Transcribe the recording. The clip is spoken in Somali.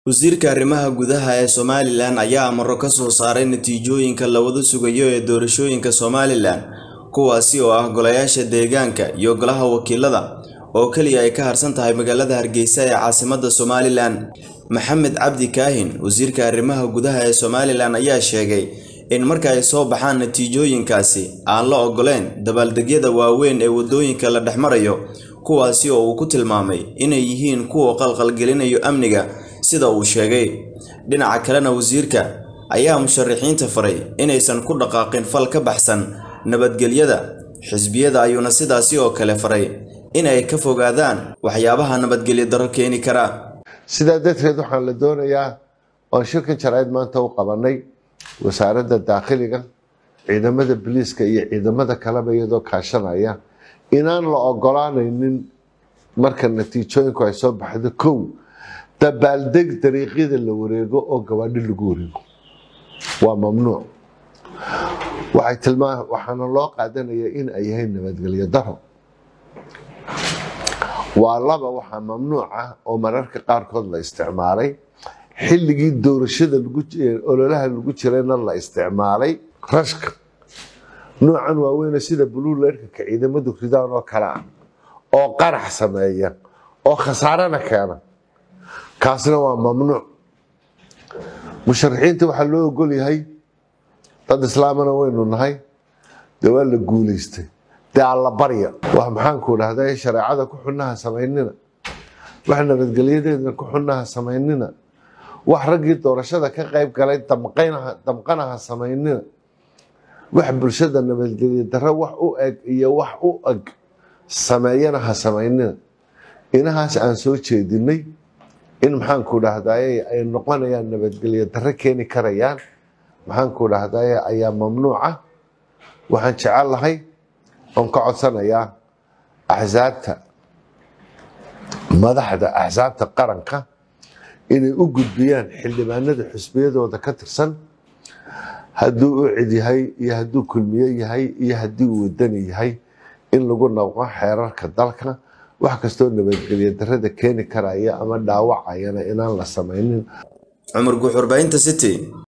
wasiirka arrimaha gudaha ee somalilan ayaa amaro ka soo saaray natiijooyinka lawada sugayo ee doorashooyinka somalilan kuwaasi oo ah golayaasha deegaanka iyo golaha wakiilada oo keliya ay ka harsan tahay magaalada hargeysa ee caasimadda somalilan maxamed cabdi kaahin wasiirka arrimaha gudaha ee somalilan ayaa sheegay in marka ay soo baxaan natiijooyinkaasi aan la ogoleyn dabaaldegyada waaweyn ee waddooyinka la dhex marayo kuwaasi oo uu ku tilmaamay inay yihiin kuwa qalqalgelinayo amniga sida uu sheegay dhinaca kalena wasiirka ayaa musharaxiinta faray inaysan ku dhaqaaqin fal ka baxsan nabadgelyada xisbiyada ayuuna sidaasi oo kale faray in ay ka fogaadaan waxyaabaha nabadgelyo darro keeni kara sidaa darteed waxaan la doonayaa oon shirkan jaraa'id maanta u qabanay wasaaradda daakhiliga ciidamada biliiska iyo ciidamada kaleba iyadoo kaashanaya inaan la ogolaanaynin marka natiijooyinku ay soo baxdo kow dabaaldeg dariiqyada la wareego oo gabaadhi lagu wareego waa mamnuuc waxay tilmaa waxaana loo qaadanayaa in ay yahay nabadgelyo daro waa laba waxaa mamnuuc ah oo mararka qaarkood la isticmaalay xilligii doorashada ololaha lagu jirayna la isticmaalay rashka noocan waaweyne sida buluulerka ciidamadu ridaan oo kale ah oo qarax sameeya oo khasaarana keena kaasna waa mamnuuc musharaxiinta waxaa loo ogol yahay dad islaamana waynu nahay dee waa la guulaystay dee alla barya wax maxaanku dhahda shareecada ku xunnaha samaynina wax nabadgelyadeedna ku xunnaha samaynina wax raggii doorashada ka qayb galay damqanaha samaynina wax bulshada nabadgelya darro wax u eg iyo wax u eg sameeyana ha samaynina inahaas aan soo jeedinay in maxaanku dhahdaye ay noqonayaan nabadgelyo darro keeni karayaan maxaanku dhahdaye ayaa mamnuuca waxaan jecel lahay oon ka codsanayaa axsaabta madaxda axsaabta qaranka inay u gudbiyaan xildhibaanada xusbiyadooda ka tirsan hadduu u cid yahay iyo hadduu kulmiye yahay iyo haddii uu wadani yahay in lagu naqo xeerarka dalka wax kastoo nabadgelyo darrada keeni karaya ama dhaawacayana inaan la samaynin cumar guuxurbaynta city